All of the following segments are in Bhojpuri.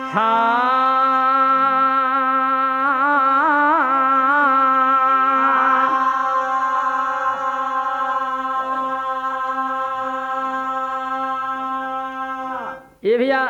ये भैया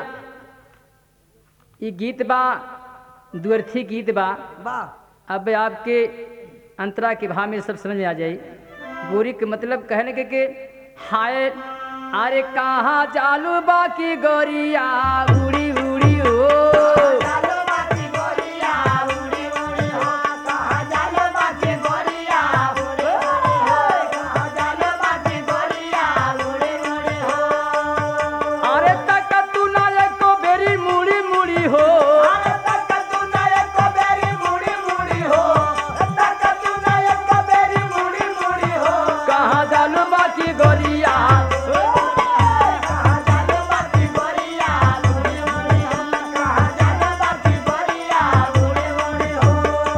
ये गीत बा द्वर्थी गीत बा वाह अब आपके अंतरा के भाव में सब समझ में आ जाई गोरी के मतलब कहने के कि हाय अरे कहाँ चालू बाकी गोरिया उड़ी उड़ी हो जालो बाकी गोरिया उड़ी उड़ी हो कहाँ जालो बाकी गोरिया उड़ी उड़ी हो कहाँ जालो बाकी गोरिया उड़ी उड़ी हो अरे तक तू ना एको बेरी मुड़ी मुड़ी हो अरे तक तू ना एक बेरी मुड़ी मुड़ी हो तक तू ना एक बेरी मुड़ी मुड़ी हो कहाँ चालू बाकी गोरिया कहाँ जालो बाकी गोरिया उड़ी उड़ी हो कहाँ जालो बाकी गोरिया उड़ी उड़ी हो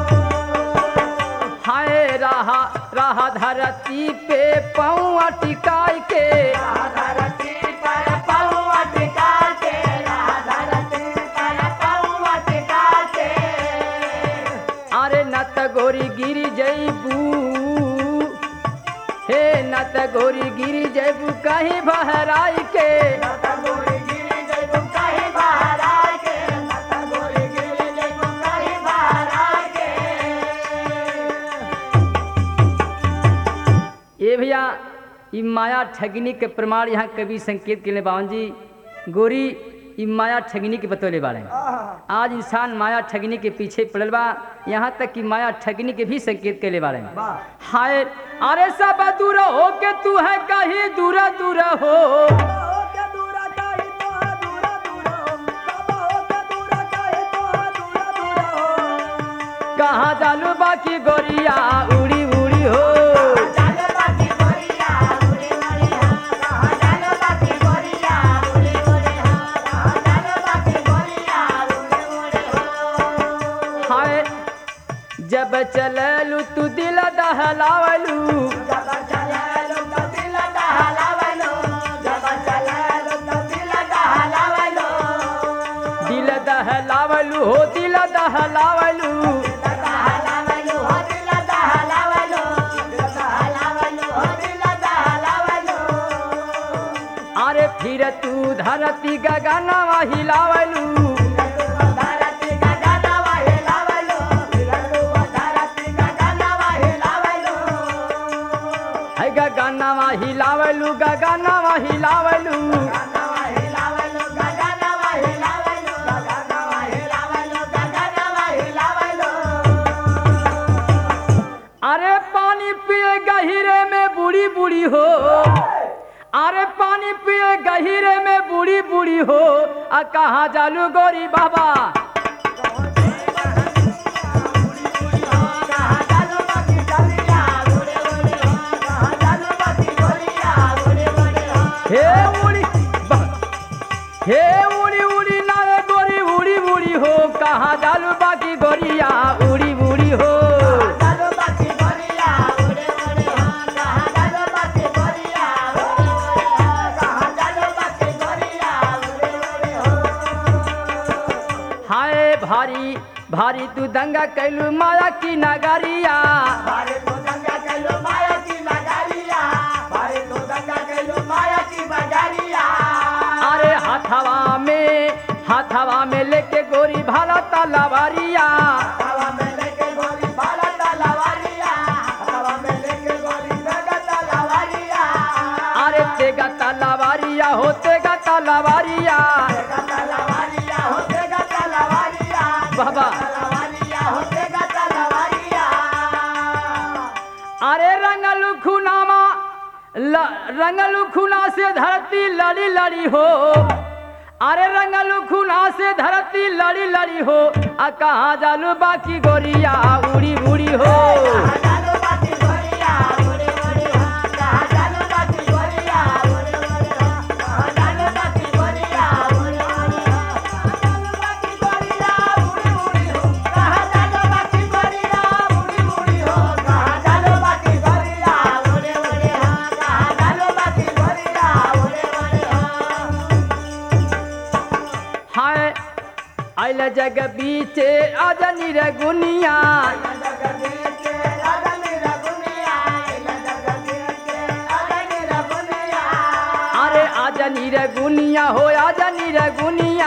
हाय रहा रहा धरती पे पौआ टिकाई के धरती पर पौआ टिका के धरती पर पौआ टिका के अरे न त गोरी गिरी जैबू हे न त गोरी गिरी जैबू कहीं बहराई के लता गोरी गिरी जइबू कहीं बाहर आके लता गोरी गिरी जइबू कहीं बाहर आके ये भैया ई माया ठगनी के प्रमाण यहाँ कवि संकेत के लिए बावन जी गोरी ई माया ठगनी के बतौले बारे आज इंसान माया ठगनी के पीछे पड़ल बा यहाँ तक कि माया ठगनी के भी संकेत के लिए बारे में वाह हाय अरे सब दूर हो के तू है कहीं दूर दूर हो के दूरा काहे तो दूरा दूरा हो बाबा हो के दूरा काहे तो दूरा दूरा हो कहाँ चालू बाकी गोरिया उड़ी उड़ी हो जालो बाकी गोरिया उड़ी उड़ी हा कहाँ जालो बाकी गोरिया उड़ी उड़ी हा कहाँ जालो बाकी गोरिया उड़ी उड़ी हो हाय जब चललू तू दिल दहलावलू जब चललो तो दिल दहलावलो जब चललो तो दिल दहलावलो दिल दहलावलू हो दिल दहलावलू दहलावलो हो दिल दहलावलो दहलावलो हो दिल दहलावलो अरे फिर तू धरती गगनवा हिलावलू धरती का गाना हिलावलो हिलावलो धरती का गाना हिलावलो है गगनवा हिलावलू गगनवा हिलावलू गाना हिलावलो गाना हिलावलो गाना हिलावलो गाना हिलावलो अरे पानी पिए गहिरे में बूढ़ी बूढ़ी हो अरे पानी पिए गहिरे में बूढ़ी बूढ़ी हो आ कहाँ जालू गोरी बाबा हे उड़ी बा- हे उड़ी उड़ी नारे गोरी उड़ी उड़ी हो कहाँ जालू बाकी गोरिया उड़ी उड़ी हो हाय भारी भारी तू दंगा कैलू माया की नगरिया अरे हाथवा में हाथवा में लेके गोरी भाला तलवारिया हवा में लेके गोली बाला तलवारिया हवा में लेके गोली बेगा तलवारिया अरे तेगा तलवारिया हो तेगा तलवारिया बेगा तलवारिया होतेगा तलवारिया बाबा तलवारिया होतेगा तलवारिया अरे रंगलू खुनामा ल, रंगलू खुना से धरती लड़ी लड़ी हो अरे रंगलू खुना से धरती लड़ी लड़ी हो आ कहाँ जालू बाकी गोरिया उड़ी उड़ी हो जालो बाकी गोरिया उड़ी उड़ी हा कहाँ जालो बाकी गोरिया उड़ी उड़ी हा कहाँ जालो बाकी गोरिया उड़ी उड़ी हा कहाँ जालो बाकी गोरिया उड़ी उड़ी हो कहाँ जालो बाकी गोरिया उड़ी उड़ी हो कहाँ जालो बाकी गोरिया उड़ी उड़ी हा कहाँ जालो बाकी गोरिया उड़ी उड़ी हा हाय आइल जग बीचे आजा निरगुनिया अरे आजा निरगुनिया हो आजा निरगुनिया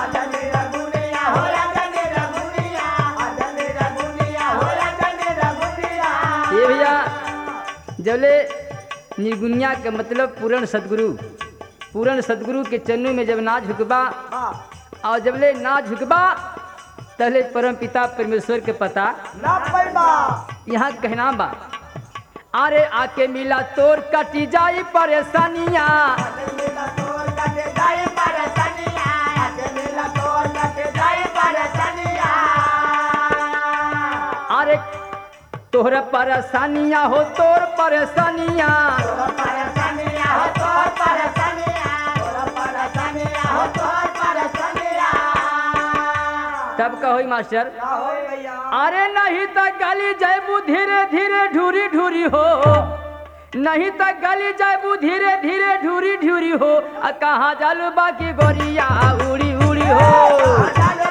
ये भैया जबले निर्गुनिया के मतलब पूर्ण सदगुरु पूर्ण सदगुरु के चन्नू में जब ना झुकबा और जबले ना झुकबा तहले परम पिता परमेश्वर के पता यहाँ कहना बा अरे आके मिला तोर कटी जाई परेशानिया अरे तोहर परेशानिया हो तोर परेशानिया तब कहो मास्टर अरे नहीं तो गली जैबू धीरे धीरे ढूरी ढूरी हो नहीं तो गली जैबू धीरे धीरे ढूरी ढूरी हो आ कहाँ जालू बाकी गोरिया उड़ी उड़ी हो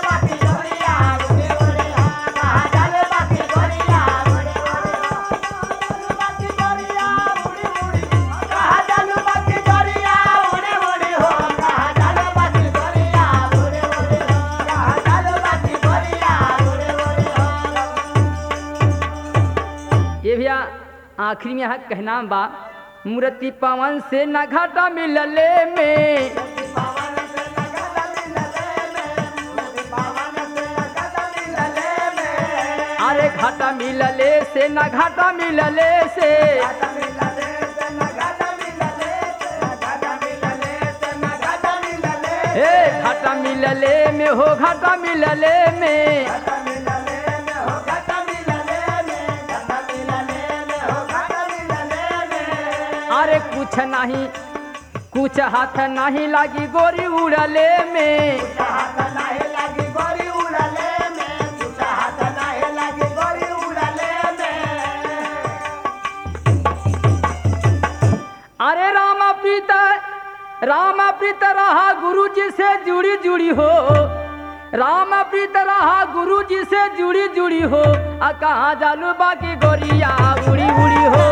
ये भैया आखिरी में यहाँ कहना बा मूर्ति पवन से न घाटा मिलले में अरे घाटा मिलले से न घाटा मिलले से हे घाटा मिलले में हो घाटा मिलले में अरे कुछ नहीं कुछ हाथ नहीं लगी गोरी उड़ले में अरे रामा प्रीत रामा प्रीत रहा गुरु जी से जुड़ी जुड़ी हो रामा प्रीत रहा गुरु जी से जुड़ी जुड़ी हो आ कहाँ जालू बाकी गोरिया उड़ी उड़ी हो